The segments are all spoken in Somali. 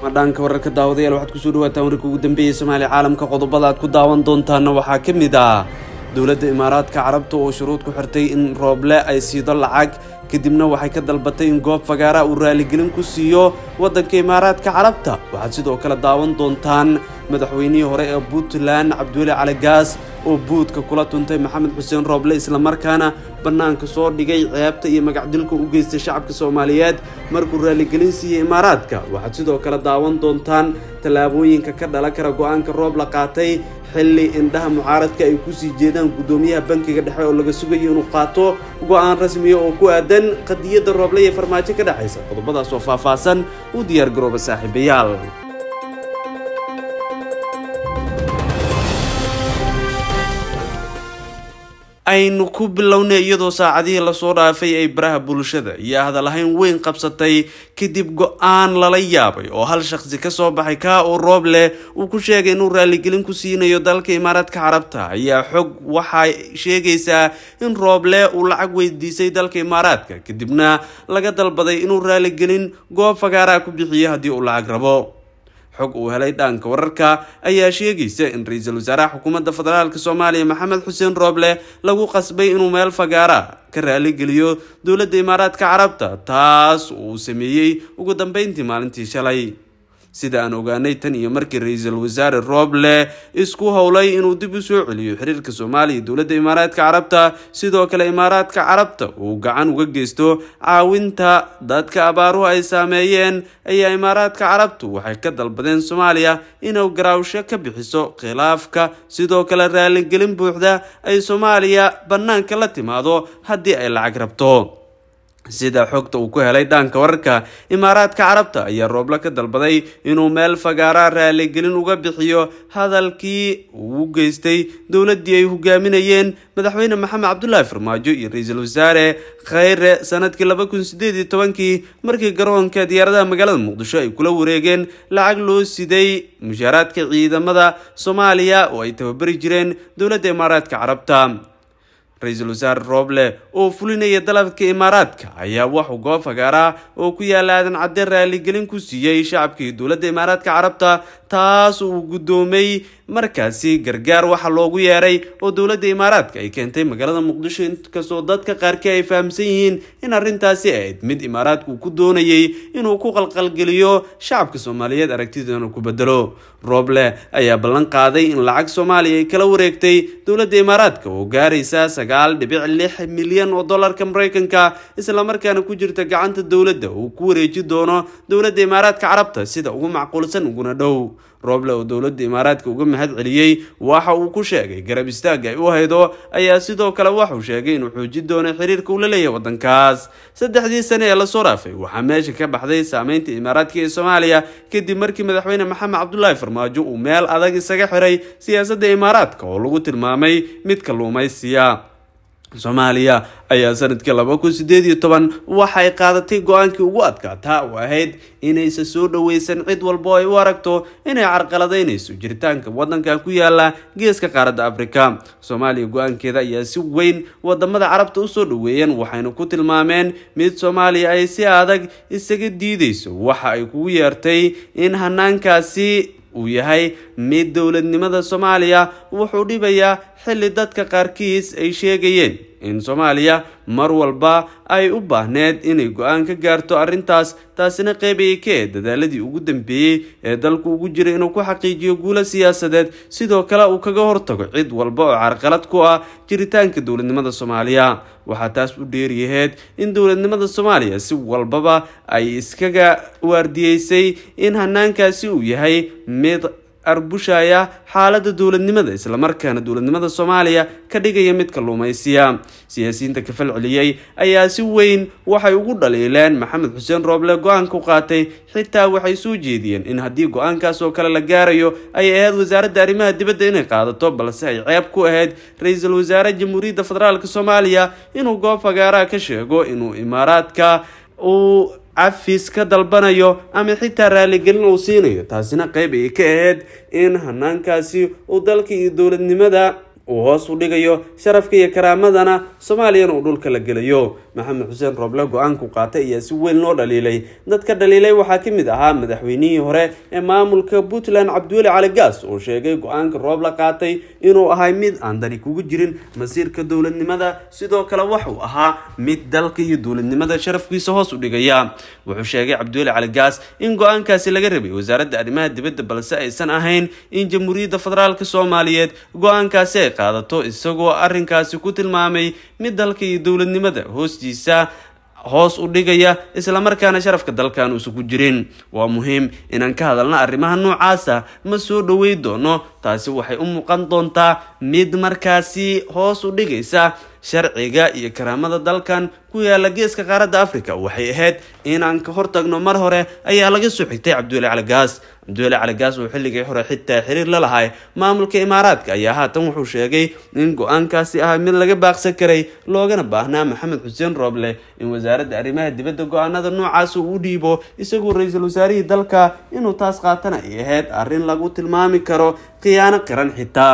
dhanka wararka daawadayaal waxaad kusoo dhawaataan wararka ugu dambeeyay soomaaliya caalamka qodobada aad ku daawan doontaana waxaa ka mid ah dowladda imaaraadka carabta oo shuruud ku xirtay in rooble ay siido lacag kadibna waxay ka dalbatay in goob fagaara uu raaligelin ku siiyo waddanka imaaraadka carabta waxaad sidoo kale daawan doontaan madaxweynihii hore ee puntland cabdiweli cali gaas oo buudka kula tuntay maxamed xuseen rooble islamarkaana bannaanka soo dhigay ceebta iyo magacdilka u geystay shacabka soomaaliyeed markuu raaligelin siiyey imaaraadka waxaad sidoo kale daawan doontaan tallaabooyinka ka dhalan kara go-aanka roob la qaatay xilli indhaha mucaaradka ay kusii jeedaan guddoomiyaha bankiga dhexe oo laga sugayo inuu qaato go-aan rasmiya oo ku aadan qadiyadda rooble iyo farmaajo ka dhexaysa qodobadaas oo faahfaahsan u diyaar garooba saaxiibayaal aynu ku bilownay iyadoo saacadihii lasoo dhaafay ay baraha bulshada iyo hadalhayn weyn qabsatay kadib go-aan lala yaabay oo hal shaqsi ka soo baxay kaa oo roob leh uu ku sheegay inuu raaligelin ku siinayo dalka imaaraadka carabta ayaa xog waxay sheegaysaa in rooble uu lacag weydiisay dalka imaaraadka kadibna laga dalbaday inuu raaligelin goob fagaaraa ku bixiyo haddii uu lacag rabo xog uu helay dhaanka wararka ayaa sheegaysa in ra-iisul wasaaraha xukuumadda federaalk soomaaliya maxamed xuseen rooble lagu qasbay inuu meel fagaara ka raaligeliyo dowladda imaaraadka carabta taas uu sameeyey ugu dambeyntii maalintii shalay sida aan ogaanay tan iyo markii ra-iisul wasaare rooble isku howlay inuu dib u soo celiyo xiriirka soomaaliya dowladda imaaraadka carabta sidoo kale imaaraadka carabta uu gacan uga geysto caawinta dadka abaaruhu ay saameeyeen ayaa imaaraadka carabtu waxay ka dalbadeen soomaaliya inuu garaawsho ka bixiso khilaafka sidoo kale raaligelin buuxda ay soomaaliya bannaanka la timaado haddii ay lacag rabto sida xogta uu ku helay dhaanka wararka imaaraadka carabta ayaa rooble ka dalbaday inuu meel fagaara raaligelin uga bixiyo hadalkii uu u geystay dowladdii ay hogaaminayeen madaxweyne maxamed cabdulaahi farmaajo iyo ra-iisul wasaare khayre sanadkii laba kun sideed iyo tobankii markii garoonka diyaaradaha magaalada muqdisho ay kula wareegeen lacag loo siday mushaaraadka ciidamada soomaaliya oo ay tababari jireen dowladda imaaraadka carabta ra-iisul wasaare rooble oo fulinaya dalabka imaaraadka ayaa waxuu goob fagaaraa oo ku yaala aadan cadde raaligelin ku siiyey shacabkii dowladda imaaraadka carabta taas uu guddoomay markaasi gargaar waxa loogu yeeray oo dowladda imaaraadka ay keentay magaalada muqdisho inkastoo dadka qaarkii ay fahamsan yihiin in arrintaasi ahayd mid imaaraadka uu ku doonayay inuu ku qalqalgeliyo shacabka soomaaliyeed aragtidana ku bedelo rooble ayaa ballan qaaday in lacag soomaaliya ay kala wareegtay dowladda imaaraadka oo gaaraysa sagaal dhibic lix milyan oo dollarka maraykanka islamarkaana ku jirta gacanta dowladda uu ku wareeji doono dowladda imaaraadka carabta sida ugu macquulsan uguna dhow rooble oo dowladda imaaraadka uga mahad celiyey waxa uu ku sheegay garab istaagga ay u haydo ayaa sidoo kale waxuu sheegay inuu xoojin doono xiriirka uu la leeyahay waddankaas saddexdii sane ee lasoo dhaafay waxaa meesha ka baxday saameynta imaaraadka ee soomaaliya kadib markii madaxweyne maxamed cabdulaahi farmaajo uu meel adag isaga xiray siyaasadda imaaraadka oo lagu tilmaamay mid kalluumaysiya soomaaliya ayaa sanadkii laba kun sideed iyo toban waxay qaadatay go-aankii ugu adkaataa oo ahayd inaysan soo dhoweysan cid walba oo ay u aragto inay carqaladaynayso jiritaanka waddankan ku yaala geeska qaaradda afrika soomaaliya go-aankeeda ayaa si weyn wadamada carabta usoo dhoweeyeen waxayna ku tilmaameen mid soomaaliya ay si adag isaga diideyso waxa ay kugu yeertay in hanaankaasi uu yahay mid dowladnimada soomaaliya wuxuu dhibayaa xilli dadka qaarkiis ay sheegayeen in soomaaliya mar walba ay u baahneed inay go-aan ka gaarto arrintaas taasina qeybaya ka ee dadaaladii ugu dambeeyey ee dalku ugu jira inuu ku xaqiijiyo guulo siyaasadeed sidoo kale uu kaga hortago cid walba oo carqalad ku ah jiritaanka dowladnimada soomaaliya waxaa taas u dheeriyaheed in dowladnimada soomaaliya si walbaba ay iskaga waardiyeysay in hanaankaasi uu yahay mid arbushaya xaaladda dowladnimada islamarkaana dowladnimada soomaaliya ka dhigaya mid kalluumaysiya siyaasiyiinta ka fal celiyey ayaa si weyn waxay ugu dhaliileen maxamed xuseen rooble go-aanka u qaatay xitaa waxay soo jeediyeen in haddii go-aankaas oo kale la gaarayo ay ahayd wasaaradda arrimaha dibadda inay qaadato balse ay ceeb ku ahayd ra-iisul wasaare jamhuuriyadda federaalk soomaaliya inuu goob fagaaraha ka sheego inuu imaaraadka uu cafis ka dalbanayo ama xitaa raaligelin uu siinayo taasina qeyb ay ka ahayd in hanaankaasi uu dalka iyo dowladnimada uu hoos u dhigayo sharafka iyo karaamadana soomaaliyana uu dhulka la gelayo maxamed xuseen rooble go-aanku qaatay ayaa si weyn loo dhaliilay dadka dhaliilay waxaa ka mid ahaa madaxweynihii hore ee maamulka puntland cabdiweli cali gaas oo sheegay go-aanka rooble qaatay inuu ahay mid aan dani kugu jirin masiirka dowladnimada sidoo kale waxuu ahaa mid dalka iyo dowladnimada sharafkiisa hoos u dhigaya wuxuu sheegay cabdiweli cali gaas in go-aankaasi laga rabay wasaaradda arrimaha dibadda balse aysan ahayn in jamhuuriyadda federaalk soomaaliyeed go-aankaasi ay qaadato isagoo arrinkaasi ku tilmaamay mid dalka iyo dowladnimada hoostiisa hoos u dhigaya islamarkaana sharafka dalkan uusan ku jirin waa muhiim inaan ka hadalno arrimaha noocaasa ma soo dhowey doono taasi waxay u muuqan doontaa mid markaasi hoos u dhigaysa sharciga iyo karaamada dalkan ku yaala geeska qaaradda africa waxay ahayd inaan ka hortagno mar hore ayaa laga soo xigtay cabdiweli cali gaas cabdiweli cali gaas uu xilligii hore xitaa xiriir la lahay maamulka imaaraadka ayaa haatan wuxuu sheegay in go-aankaasi ahaa mid laga baaqsan karay loogana baahnaa maxamed xuseen rooble in wasaaradda arrimaha dibadda go-aanada noocaas uu u dhiibo isagoo ra-iisul wasaarihii dalka inuu taas qaatana ay ahayd arrin lagu tilmaami karo khiyaano qiran xitaa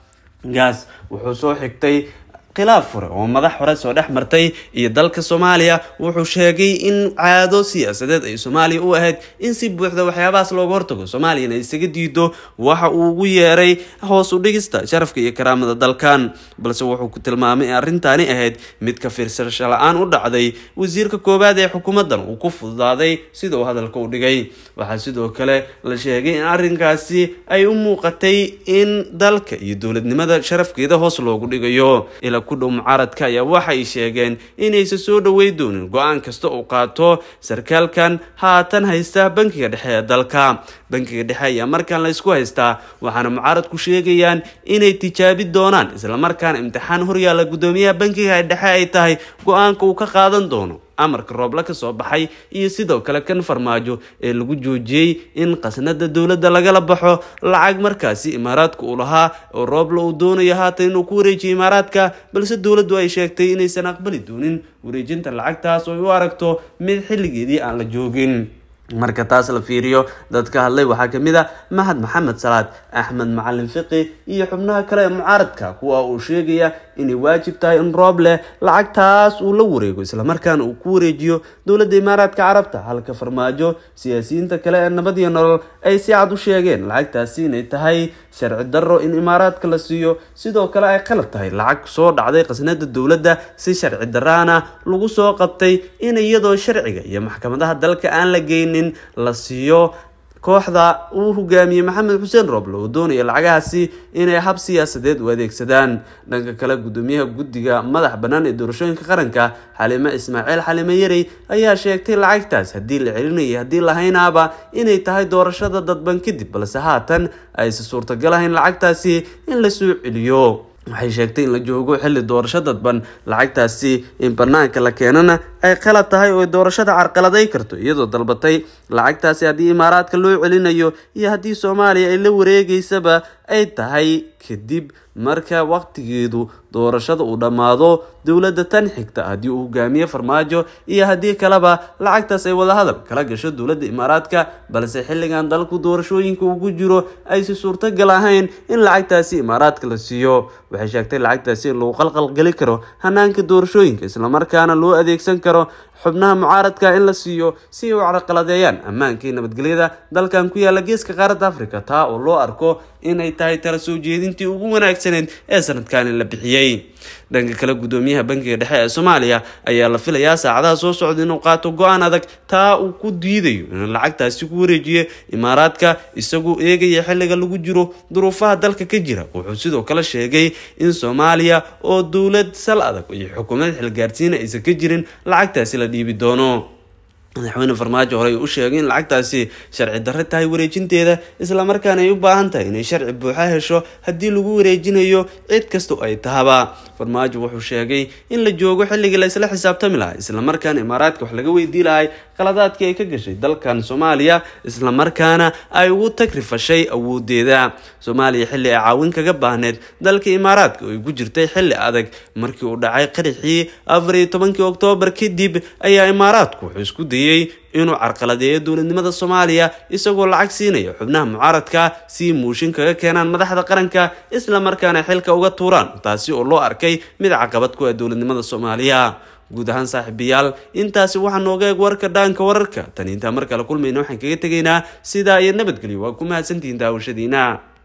gaas wuxuu soo xigtay khilaaf hore oo madax hore soo dhex martay iyo dalka soomaaliya wuxuu sheegay in caado siyaasadeed ay soomaaliya u ahayd in si buuxda waxyaabahaas looga hortago soomaaliyana isaga diido waxa uu ugu yeeray hoos u dhigista sharafka iyo karaamada dalkan balse wuxuu ku tilmaamay in arrintaani ahayd mid ka fiirsasho la-aan u dhacday wasiirka koowaad ee xukuumaddan uu ku fududaaday sida uu hadalka u dhigay waxaa sidoo kale la sheegay in arrinkaasi ay u muuqatay in dalka iyo dowladnimada sharafkeeda hoos loogu dhigayo ku dhow mucaaradka ayaa waxay sheegeen inaysan soo dhowey doonin go-aan kasta uu qaato sarkaalkan haatan haysta bankiga dhexe ee dalka bankiga dhexe ayaa markaan la ysku haystaa waxaana mucaaradku sheegayaan inay tijaabi doonaan islamarkaana imtixaan horyaalla guddoomiyaha bankiga dhexe ay tahay go-aanka uu ka qaadan doono amarka rooble ka soo baxay iyo sidoo kale kan farmaajo ee lagu joojiyey in qasnada dowladda lagala baxo lacag markaasi imaaraadka uu lahaa oo rooble uu doonayo haatan inuu ku wareejiyo imaaraadka balse dowladdu ay sheegtay inaysan aqbali doonin wareejinta lacagtaas oo ay u aragto mid xilligeedii aan la joogin marka taas la fiiriyo dadka hadlay waxaa kamid a mahad maxamed salaad axmed macalin fiqi iyo xubnaha kale ee mucaaradka kuwa uu sheegaya inay waajib tahay in rooble lacagtaas uu la wareego islamarkaana uu ku wareejiyo dowladda imaaraadka carabta halka farmaajo siyaasiyiinta kale ee nabad iyo nolol ay si cad u sheegeen lacagtaasi inay tahay sharci darro in imaaraadka la siiyo sidoo kale ay qalad tahay lacag soo dhacday qasnada dowladda si sharci daraana lagu soo qabtay in iyadoo sharciga iyo maxkamadaha dalka aan la geynin la siiyo kooxda uu hogaamiyey maxamed xuseen rooble oo doonaya lacagahaasi inay hab siyaasadeed u adeegsadaan dhanka kale gudoomiyaha guddiga madax bannaan ee doorashooyinka qaranka xalime ismaaciil xalime yarey ayaa sheegtay lacagtaas haddii la celinayay haddii lahaynaaba inay tahay doorashada dadban kadib balse haatan aysan suurtagal ahayn lacagtaasi in la soo celiyo waxay sheegtay in la joogo xilli doorasho dadban lacagtaasi in banaanka la keenana ay qalad tahay oo doorashada carqaladay karto iyadoo dalbatay lacagtaasi haddii imaaraadka loo celinayo iyo haddii soomaaliya ay la wareegeysaba ay tahay kadib marka waqtigeedu doorashada uu dhammaado dowladda tan xigta haddii uu hogaamiye farmaajo iyo haddii kaleba lacagtaas ay wadahadal kala gasho dowladda imaaraadka balse xilligan dalku doorashooyinka ugu jiro aysi suurtagal ahayn in lacagtaasi imaaraadka la siiyo waxay sheegtay lacagtaasi in lagu qalqalgeli karo hanaanka doorashooyinka islamarkaana loo adeegsan karo xubnaha mucaaradka in la siiyo si ay u carqaladeeyaan ammaanka iyo nabadgelyada dalkan ku yaala geeska qaaradda africa taa oo loo arko inay tahay tala soo jeedintii ugu wanaagsaneyd ee sanadkani la bixiyey dhanka kale gudoomiyaha bankiga dhexe ee soomaaliya ayaa la filayaa saacadaha soo socda inuu qaato go-aan adag taa uu ku diidayo inuu lacagtaasi ku wareejiyo imaaraadka isagoo eegaya xilliga lagu jiro duruufaha dalka ka jira wuxuu sidoo kale sheegay in soomaaliya oo dowlad sal adag iyo xukuumad xilgaarsiina aysan ka jirin lacagtaasi la dhiibi doono madaxweyne farmaajo horey u sheegay in lacagtaasi sharci darre tahay wareejinteeda islamarkaana ay u baahan tahay inay sharci buuxa hesho haddii lagu wareejinayo cid kasta ay tahaba farmaajo wuxuu sheegay in la joogo xilligii la isla xisaabtami lahaa islamarkaana imaaraadka wax laga weydii lahay qaladaadkii ay ka gashay dalkan soomaaliya islamarkaana ay ugu tagrifashay awoodeeda soomaaliya xilli ay caawin kaga baahneed dalka imaaraadka oo ay ku jirtay xilli adag markii uu dhacay qaraxii afar iyo tobankii oktoobar kadib ayaa imaaraadku wuxuu isku dayay eedeeyey inuu carqaladeeyo dowladnimada soomaaliya isagoo lacag siinaya xubnaha mucaaradka si muushin kaga keenaan madaxda qaranka isla markaana xilka uga tuuraan taasi oo loo arkay mid caqabad ku ah dowladnimada soomaaliya guud ahaan saaxiibayaal intaasi waxaa nooga eeg warka dhaanka wararka tan intaa mar kale kulmayna waxaan kaga tegaynaa sidaa iyo nabadgelyo waa ku mahadsantihiin daawashadiina